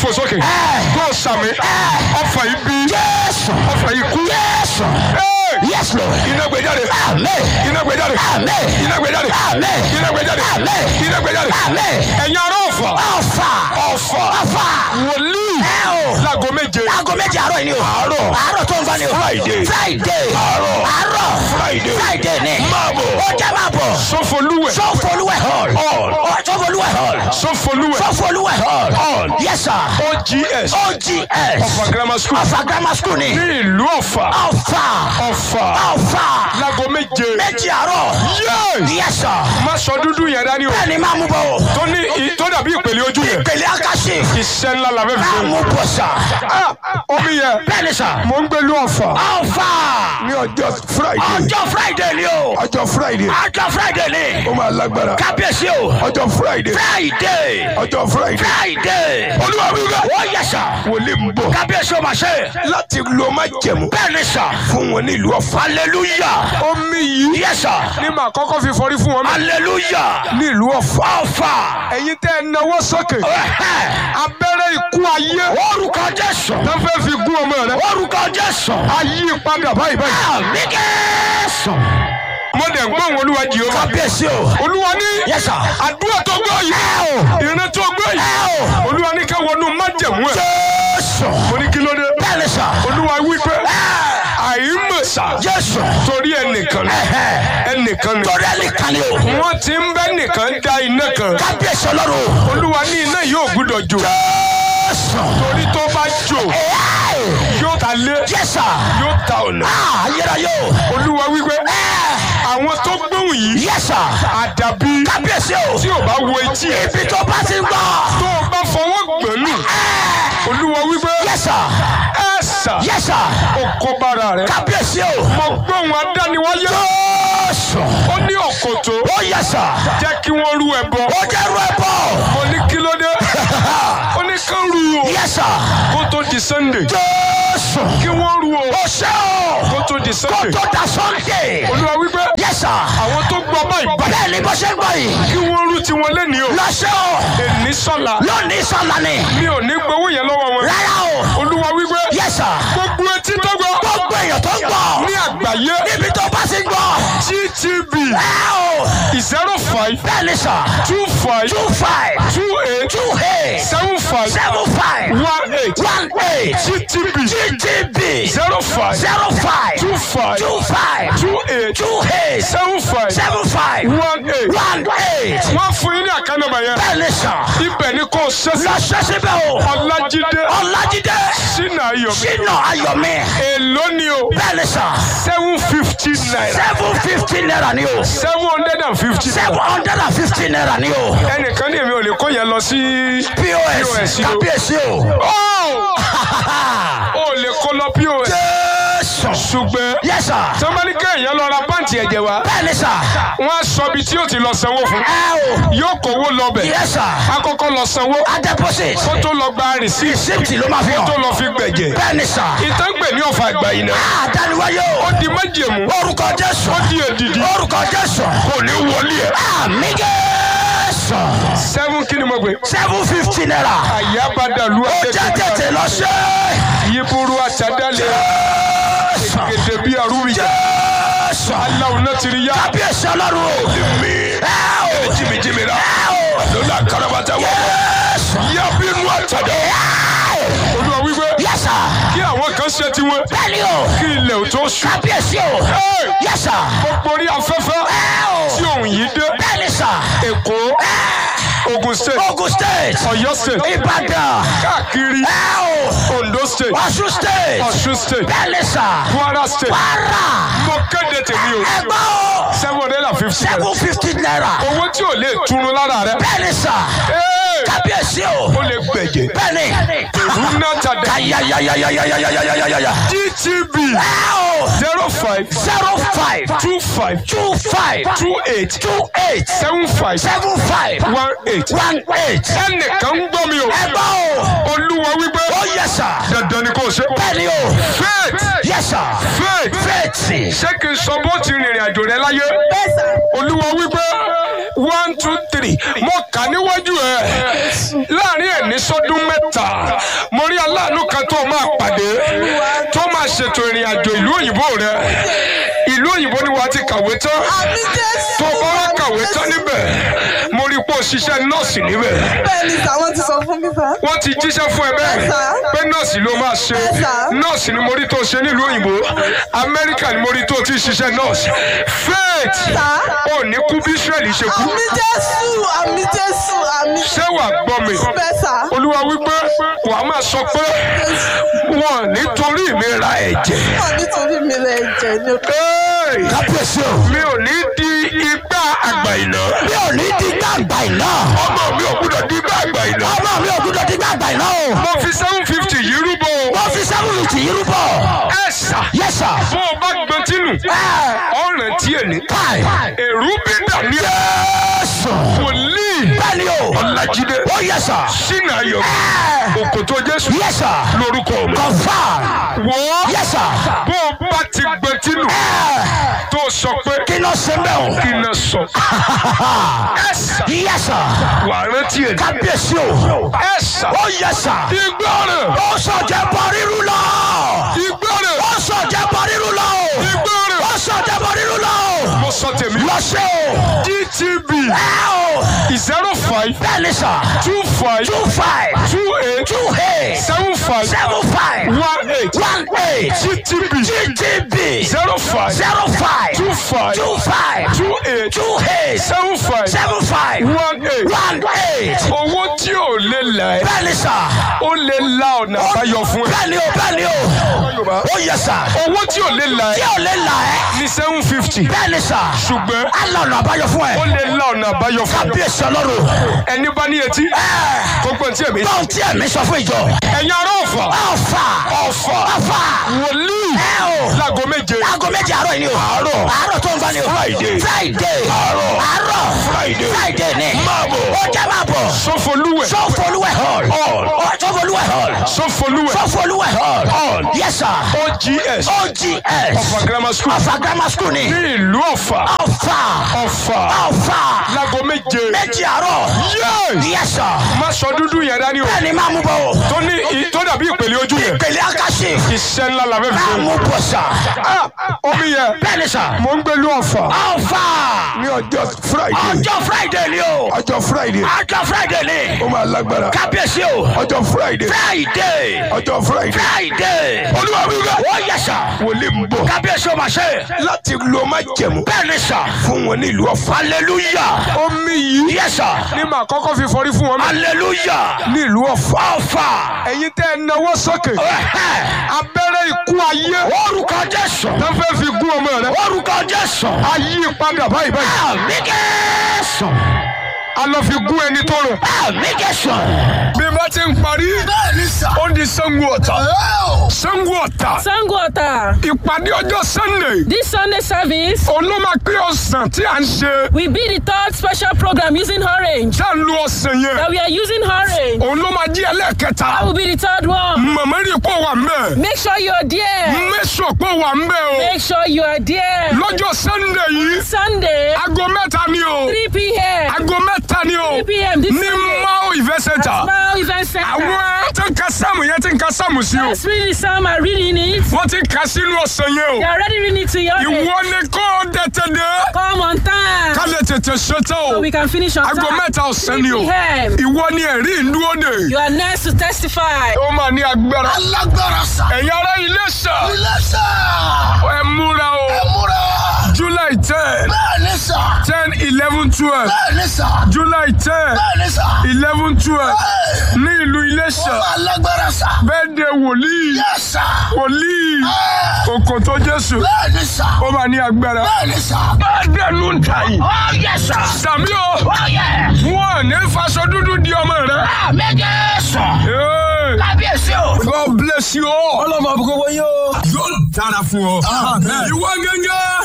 fò sókè tó sàmì ọfà ibi Jésù. ọfà ikú Jésù. Hey! Yes, Lord. iná gbé jáde Amen. iná gbé jáde Amen. iná gbé jáde Amen. iná gbé jáde Amen. iná gbé jáde Amen. ẹ̀yin ará ọ̀fà Ọ̀fà. ọ̀fà Ọ̀fà. wòlíì Ẹ o. láago méje Aago méjì àárọ̀ yìí ni o. Àárọ̀. Àárọ̀ tó ń bá ni o. Friday. Friday. Àárọ̀. Àárọ̀. Friday. Friday ni. Máa bọ̀. Ó jẹ́ máa bọ̀. sọfọlúwẹ̀ Sọ́fọlúwẹ̀ hall. Hall. Ó Sọ́fọlúwẹ̀ hall. sọfọlúwẹ̀ Sọ́fọlúwẹ̀ hall. Hall. Yes, sir. ogs OGS. ọ̀fà grammar school Ọ̀fà grammar school ni. ní ìlú ọ̀fà Ọ̀fà. ọ̀fà Ọ̀fà. láago méje Méjì àárọ̀. yéé Yes, sir. má sọ dúdú yẹn dání o Bẹ́ẹ̀ni máa mú bọ̀ o. tó ní i- tó dàbí ìpele ojú yẹn Ìpele Akasi. iṣẹ́ ńlá la fẹ́ fi Máa ṣe mú bọ̀ sà. Ah, omi yẹn Bẹ́ẹ̀ni sà. mò ń gbẹlú ọ̀fà Ọ̀fà. ní ọjọ́ friday Ọjọ́ Friday ni o. ọjọ́ friday Ọjọ́ Friday ni. ó máa lágbára Kábíyèsí o. ọjọ́ friday Friday. ọjọ́ friday Friday. olúwa mi ká Ó yẹ sà. wòlíì ń bọ̀ Kábíyèsí o máa ṣe. láti lo má jẹ̀mú Bẹ́ẹ̀ni sà. fún wọn ní ìlú ọ̀fà Hallelujah. omi yìí Yes sir. ní màá kọ́kọ́ fi fọrí fún wọn Hallelujah. ní ìlú ọ̀fà Ọ̀fà. ẹ̀yin tẹ́ ẹ náwó sókè Ẹ̀hẹ́. abẹ́rẹ́ ikú ayé Orúkọ Jésù. tó fẹ́ fi gún ọmọ rẹ Orúkọ Jésù. ayé padà báyìí báyìí Àmì Jésù. mo dẹ̀ gbọ́n olúwa jehova Kábíyèsí o. olúwa ní Yes sir. àdúrà tó gbọ́ Ẹ yìí o. ìran tó gbọ́ Ẹ yìí o. olúwa ní ká wọnú májẹ̀mú ẹ̀ Jésù. mo ní kí ló dé Bẹ́ẹ̀ni sà. olúwa wí pé Ẹ. àìmọ̀sà Jésù. torí ẹnìkan ni Ẹ̀hẹ́. ẹnìkan ni Torí ẹni kan ni o. wọ́n ti ń bẹ́ nìkan dá iná kan Kábíyèsí Ọlọ́run. olúwa ní iná yóò gbúdọ̀ jò Jésù. torí tó bá jò Ẹ. yóò ta lé Yes sir. yóò ta ọ̀nà Ah, ayérayé o. olúwa wí pé Ẹ. àwọn tó gbóhùn yìí Yes sir. àdàbí Kábíyèsí o. tí ò bá wo etí ẹ̀ Ibi tó bá ti ń gbọ́. tó o bá fọwọ́ gbẹ̀nù Ẹ. olúwa wí pé Yes sir. ẹ sà Yes sir. ó kó bára rẹ̀ Kábíyèsí o. mo gbóhùn adániwáyé Jésù. ó ní ọ̀kọ̀tọ̀ Ó yẹ sà. jẹ́ kí wọ́n rú ẹbọ Ó jẹ́ ru ẹbọ. mo ní kí ló dé ó ní kán rú o Yes sir. kó tó di sunday Jésù. kí wọ́n rú o Ó ṣe o. kó tó di Kó sunday tó da Sunday. olúwa wí pé Yes sir. àwọn tó gbọ́ báyìí báyìí Bẹ́ẹ̀ ni bó ṣe ń gbọ́ yìí. kí wọ́n rú tiwọn lẹ́nìí o Lọ́ṣẹ́ o. èní sọ́la Lónìí sọ̀la ni. mi ò ní gbowó yẹn lọ́wọ́ wọn Rárá o. olúwa wí pé Yes sir. gbogbo etí tó gbọ́ Gbogbo èèyàn tó ń gbọ́. ní àgbáyé Níbi tó bá ti gbọ́. gtb Ẹ o. zero five Bẹ́ẹ̀ ni sà. two five Two five. two eight Two eight. seven five Seven five. one eight One eight. gtb GTB. zero five Zero five. two five Two five. two eight Two eight. seven five Seven five. one eight One eight. wọ́n fún yín ní àkànnàmọ̀ yẹn Bẹ́ẹ̀ ni sà. ibẹ̀ ni kò ṣẹ́sí Lọ ṣe síbẹ̀ o. ọlájídé Ọlájídé. sínú ayọ̀ Ṣínà Ayọ̀mí. èló ni o Bẹ́ẹ̀ ni sà. seven fifty naira Seven fifty naira ni o. seven hundred and fifty Seven hundred and fifty naira ni o. ẹnìkan ní èmi ò lè kó yẹn lọ sí POS. POS o. Kábíyèsí o. ó ò lè kó lọ pos Jésù. ṣùgbọ́n Yes sir. sọmọdé kéèyàn lọ ra pàǹtì ẹ̀jẹ̀ wá Bẹ́ẹ̀ ni sà. wọ́n á sọ ibi tí yóò ti lọ sanwó fún Ẹ o. yóò kówó lọ bẹ̀ Yes sir. akọ́kọ́ lọ sanwó A deposit. kó tó lọ gba rìsíìtì Receipt ló máa fi kó tó hàn. lọ fi gbẹ̀jẹ̀ Bẹ́ẹ̀ ni sà. ìtàngbè ní ọ̀fà àgbà yìí náà Àdániwáyé o. ó di májèmú Orúkọ Jésù. ó di èdìdì Orúkọ Jésù. kò ní wọlé ẹ̀. Àmì Jésù. seven kí ni mo gbé Seven fifty naira. àyàbàdàlú Ó jẹ́ tètè lọ ṣe. yíburú àtàdálẹ̀ Jésù. gèdè bíi àrùbíjà Jésù. aláwọ̀ náà ti rí yá. Kábíyèsí Ọlọ́run o. Ẹ o. jìmìjìmì rà Ẹ o. lọ́la karabata wà. Jésù. yábínú àtàdá. Ẹ o. olúwa wípé Yes sir. kí àwọn kan ṣe tiwọn Bẹ́ẹ̀ni o. kí ilẹ̀ ò tó sùn. Kábíyèsí o. Hey! Yes sir. gbogbo orí afẹ́fẹ́ Ẹ o. tí òun yìí dé Bẹ́ẹ̀ni sir. èkó ogun state Ogun State. ọ̀yọ́ state Ìbàdàn. káàkiri Ẹ o. ondo state Ọ̀ṣun State. ọ̀ṣun state Bẹ́ẹ̀ni sir. kwara state Kwara. mo kéde tèmi o Ẹgbẹ́ o. seven hundred and fifty naira Seven fifty naira. owó tí ò lè túnú lára rẹ Bẹ́ẹ̀ni sir. Hey! Kábíyèsí o. ó lè gbẹ̀jẹ̀ Bẹ́ẹ̀ni. rúnà tàdá Ayayayayayayayayayaya. gtb Ẹ o. zero five Zero five. two five Two five. two eight Two eight. seven five Seven five. one eight. One eight. ẹnìkan ń gbọ́ mi o Ẹgbẹ́ o. olúwa wípé Ó yẹ sà. dandan ni kò ṣe. Bẹ́ẹ̀ni o. faith Yes sir. faith Fẹ́ẹ̀tì. ṣé kí n sọ bó ti rìnrìn àjò rẹ láyé olúwa wípé one two three mo kà níwájú ẹ láàrin ẹ ní sọdún mẹ́ta mo rí aláàánú kan tó máa pàdé tó máa ṣètò ìrìn àjò ìlú òyìnbó rẹ ìlú òyìnbó ni wàá ti kàwé tán àmì jésù. tó bá wá kàwé tán níbẹ̀ mo rí pé o ṣiṣẹ́ nọ́ọ̀sì níbẹ̀ bẹ́ẹ̀ ni sà wọ́n ti sọ fún mi sà. wọ́n ti jíṣẹ́ fún ẹ bẹ́ẹ̀ Yes, sir. pé nọ́ọ̀sì ló máa ṣe Yes, sir. nọ́ọ̀sì ni mo rí tó ṣe nílùú òyìnbó amẹ́ríkà ni mo rí tó ti ṣiṣẹ́ nọ́ọ̀sì faith Sir. ò ní kú bí israẹli ṣe kú àmì jésù àmì jésù àmì ṣé wàá gbọ́ mi bẹ́ẹ̀ sà. olúwa wípé wàá máa sọ pé wọn nítorí mi ra ẹ̀jẹ̀ wọ́n nítorí mi lè jẹ ní o. Hey! kábíyèsí o. mi ò ní di igbá àgbà ìná mi ò ní di gbàgbà iná. ọmọ mi ò gbúdọ̀ di igbá àgbà ìná ọmọ mi ò gbúdọ̀ di gbàgbà iná o. mo fi seven fifty yìí rúbọ o. wọ́n fi sẹ́wọ̀n tì í rúbọ. ẹ sà yes sir. bó o bá gbọ́n tínú ọ̀ràn tí èní káì. èrú bí dàní yéésù. wòlíì bẹ́ẹ̀ni o. ọ̀làjídé ó yes sir. sínú ayọ̀ òkòtò jésù yes sir. lórúkọ mi. confam. wò ó yes sir. bó o bá ti gbọ́n tínú tó o sọ pé kí ló ṣe bẹ́ẹ̀ o. kí n náà sọ ẹ sà yes sir. wà á rántí èní kábíyèsí o. ẹ sà ó yes sir. ìgbọràn ó sọ̀jẹ̀ bọ̀ rírú lọ. ìgbọràn ó sọ̀jẹ̀ bọ̀ rírú lọ. ìgbọràn ó sọ̀jẹ̀ bọ̀ rírú lọ. mo sọ tèmi lọ ṣe o. gtb ẹ o. zero five bẹ́ẹ̀ni sà. two five two five. two eight two eight. seven five seven five. one eight one eight. gtb GTB. zero five zero five. two five two five. two eight two eight. seven five seven five. one eight one eight. owó tí ò lè là ẹ́ bẹ́ẹ̀ni sà. ó lè la ọ̀nà àbáyọ fún ẹ. bẹ́ẹ̀ni o bẹ́ẹ̀ni o. ó yẹ sà. owó tí ò lè là tí ẹ́ o lè là ẹ́. ní seven fifty bẹ́ẹ̀ni sà. ṣùgbọ́n alọ̀nà àbáyọ fún ó ẹ. lè la ọ̀nà àbáyọ fún ẹ. kábíyèsí ọlọ́run. ẹni bá ní etí ẹ kó gbọ́n tí èmi sọ. bọ́n tí ẹ̀mí sọ fún ìjọ. ẹ̀yin ará ọ̀fà ọ̀fà. ọ̀fà ọ̀fà. wòlíì ẹ o. láago méje aago méje àárọ̀ yìí ni o. àárọ̀. àárọ̀ tó ń bá ni o. Friday. friday. àárọ̀. àárọ̀. Friday. friday ni. Máa bọ̀. ó jẹ́ máa bọ̀. sọfọlúwẹ̀ sọfọlúwẹ̀ hall. Hall. Ó, sọfọlúwẹ̀ hall. sọfọlúwẹ̀ sọfọlúwẹ̀ hall. Hall. yes sir. ogs ogs. ọ̀fà grammar school ọ̀fà grammar school ni. ní ìlú ọ̀fà ọ̀fà. ọ̀fà ọ̀fà. láago méje méjì àárọ̀. Yes! yes sir. má sọ dúdú yẹn dání o bẹ́ẹ̀ni máa mú bọ̀ o. tó ní i- tó dàbí ìpele ojú yẹn pèlè akásì. iṣẹ́ ńlá la fẹ́ fi máa ṣe. mú bọ̀ sà. Ah, omi yẹn bẹ́ẹ̀ni sà. mò ń gbé lú ọ̀fà ọ̀fà. ní ọjọ́ friday ọjọ́ friday ni o. ọjọ́ friday ọjọ́ friday ni. ó máa lágbára kábíyèsí o. ọjọ́ friday friday. ọjọ́ friday friday. olúwa wíwá ó yẹ sà. wòlíì ń bọ̀ kábíyèsí o ma ṣe. láti lo má jẹ̀mú bẹ́ẹ̀ni sà. fún wọn ní ìlú ọ̀fà. hallelujah. omi yìí yẹ sà. ní màá kọ́kọ́ fi fọrí fún wọn hallelujah. ní ìlú ọ̀fà. ọ̀fà. ẹ̀yin tẹ́ ẹ náwó sókè Ẹ̀hẹ́. abẹ́rẹ́ ikú ayé orúkọ jésù. tó fẹ́ fi gún ọmọ rẹ orúkọ jésù. ayé padà báyìí báyìí àmì jésù. a lọ fi gún ẹni tó rọ. àmì jésù. bí bá ti ń parí bẹ́ẹ̀ni sà. ó di Ṣàngó Ọ̀tà Ṣàngó Ọ̀tà Sango Ota. ìpàdé ọjọ́ Sunday This Sunday service òun ló máa pé ọ̀sán tí à ń ṣe will be the third special program using orange. tá à ń lo ọ̀sán yẹn That we are using orange. òun ló máa jí ẹlẹ́ẹ̀kẹta That will be the third one. màmá rí pọ̀ wà mbẹ́ Make sure you are there. mẹ́sọ̀ pọ̀ wà mbẹ́ o Make sure you are there. lọ́jọ́ Sunday yìí Sunday, aago mẹ́ta ni o 3 p.m. aago mẹ́ta ni o 3 p.m. This ní Sunday. Mao Event Center Smile Event Center. àwọn tí ń ka sáàmù yẹn tí ń ka sáàmù sí o That's really some are reading it. wọ́n ti kà sínú ọ̀sán yẹn They o are already reading it to your ìwọ ni kò tètè dé Come on time. ká lè tètè ṣetán o So we can finish on aago time. mẹ́ta ọ̀sán 3 ni o p.m. ìwọ ni ẹ̀rí ìlú òde You are next to testify. ó máa ní agbára alágbára sà. ẹ̀yin ará Iléṣà ilé sà. ẹ múra o múra. July ten bẹ́ẹ̀ni sà. ten eleven twelve bẹ́ẹ̀ni sà. July ten bẹ́ẹ̀ni sà. eleven twelve ní ìlú Iléṣà alágbára sà. bẹ́ẹ̀dẹ̀ wòlíì yẹ sà. wòlíì òkòtó Jésù bẹ́ẹ̀ni sà. ó máa ní agbára bẹ́ẹ̀ni sà. bẹ́ẹ̀dẹ̀ ló ń ta yìí ó yẹ sà. sàmí o ó yẹ. wọn ò ní faṣọ dúdú di ọmọ rẹ. àmì jésù. Hey, kábíyèsí o. God bless you all. ọlọ́mọ àbúkọ wọ́n yóò. yóò dára fún ọ. ìwọ gẹ́gẹ́.